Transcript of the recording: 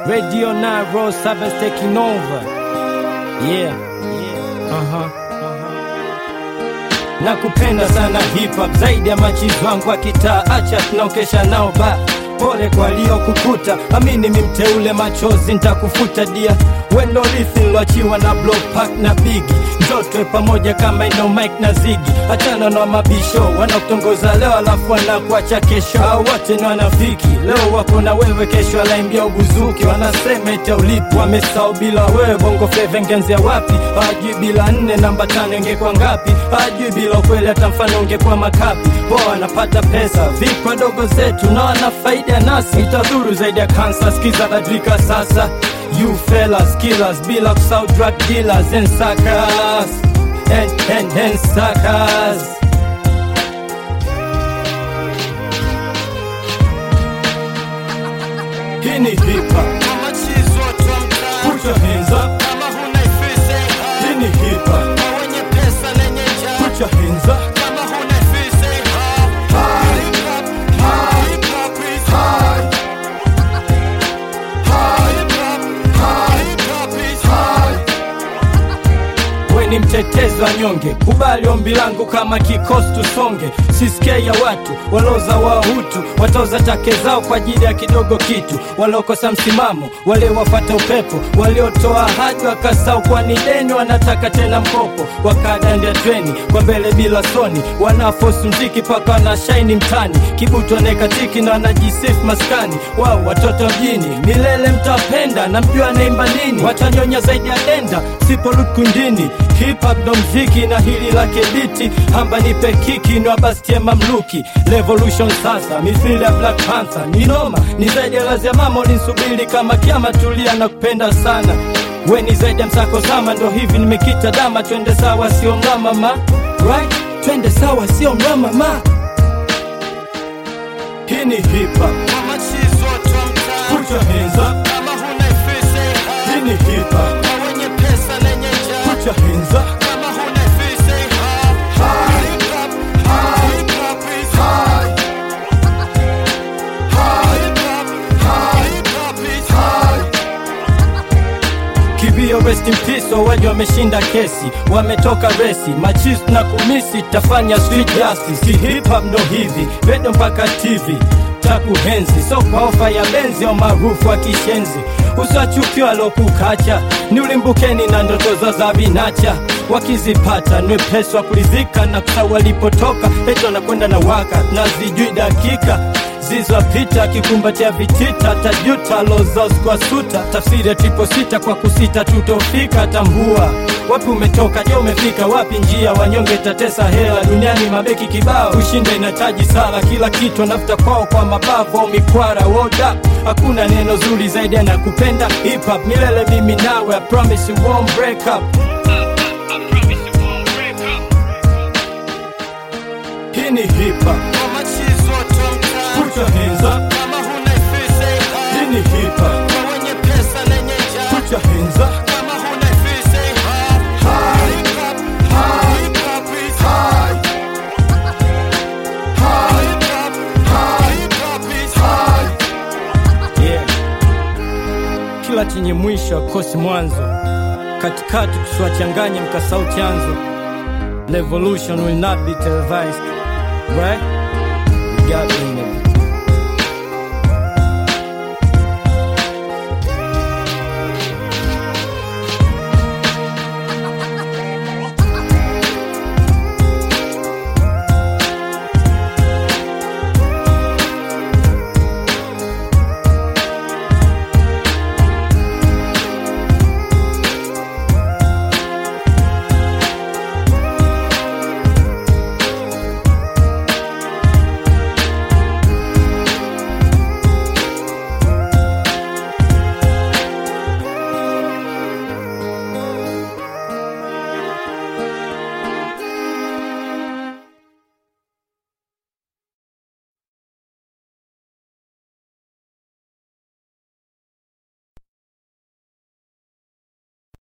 Radio 9 Road Sabbath taking over. Yeah. Uh-huh. Nakupenda sana hip hop zaidi ya machizi wangu wa kitaa, acha tunaokesha nao ba pole kwa waliokukuta, amini mimteule, machozi ntakufuta dia, wendo rithi niloachiwa na Block Park na Bigi, njotwe pamoja kama ino Mike na Zigi, achana na mabisho wanakutongoza leo alafu wanakuacha kesho, hao wote ni wanafiki, leo wako na wewe, kesho alaimbia ubuzuki, wanasema ete ulipo, wamesahau bila wewe, bongo flava ingenzia wapi? Hawajui bila nne namba tano ingekuwa ngapi? Hawajui bila ukweli hata mfano ungekuwa makapi. Poa wanapata pesa vipi wadogo zetu na wana faida nasi, itadhuru zaidi ya kansa. Skiza badilika sasa, you fellas killers, bila kusahau drug dealers and suckers and, and, and suckers. Hii ni hip hop, Kama chizi watu wa mtaa, put your hands up. kama huna ifisi Hii ni hip hop, kwa wenye pesa lenye njaa, put your hands up. kama huna ifisi hip hop, hip hop is high. Hip hop, hip hop is high. we ni mtetezi wa nyonge, kubali ombi langu kama kikosi tusonge. Sisikia ya watu waloza wahutu watoza take zao kwa ajili ya kidogo kitu, waliokosa msimamo, wale wafata upepo, waliotoa ahadi wakasau kwa ni deni, wanataka tena mkopo, wakadandia treni kwa mbele bila soni, wanafosi mziki paka wanashaini mtani, kibutu wanekatiki na wanajisifu maskani wao, watoto mjini milele mtapenda, na mjua naimba nini, watanyonya zaidi ya denda siporudi kundini. Hip hop ndo mziki na hili lake biti, hamba nipe kiki ni wabastie mamluki. Revolution sasa mithili ya Black Panther ni noma, ni zaidi ya lazi ya mama ulinsubiri kama kiama, tulia na kupenda sana we ni zaidi ya msako sama, ndo hivi nimekita dama, twende sawa sio mrama ma right, twende sawa sio mrama ma. Hii ni hip hop, Kama chizi watu wa mtaa, put your hands up. kama huna ifisi Hii hip ni hip hop, hop, kwa wenye pesa lenye njaa, put your hands up. kama huna ifisi hip hop, hip hop, hip hop is high. Hip hop, hip hop is high. Kibio rest in peace, wawaji wameshinda kesi, wametoka resi, machis na kumisi, tafanya sweet justice. Ki hip hop ndo hivi, redio mpaka TV takuhenzi, so kwa ofa ya benzi au maarufu wa kishenzi, usiwachukiwa alokukacha, ni ulimbukeni na ndoto za za vinacha, wakizipata ni wepesi wa kulizika na kusahau walipotoka, eti wanakwenda na waka na zijui dakika zizopita kikumbatia vitita tajuta lozos kwa suta tafsiri ya tripo sita kwa kusita tutofika tambua wapi umetoka je umefika wapi njia wanyonge tatesa hela duniani mabeki kibao kushinda inataji sala kila kitu anafuta kwao kwa mabavu au mikwara woda hakuna neno zuri zaidi anakupenda hip hop milele mimi nawe I promise you won't break up hii ni hip hop Kama chizi watu wa mtaa, put your hands up kama huna ifisi hip hii hop, ni hip hop kwa wenye pesa lenye njaa, put your hands up kama huna ifisi hip hop, hip hop, hip hop is high. Hip hop, hip hop is high. Yeah. Kila chenye mwisho akosi mwanzo, katikati kusiwachanganye mkasau chanzo. Revolution will not be televised, right? We got me, nigga.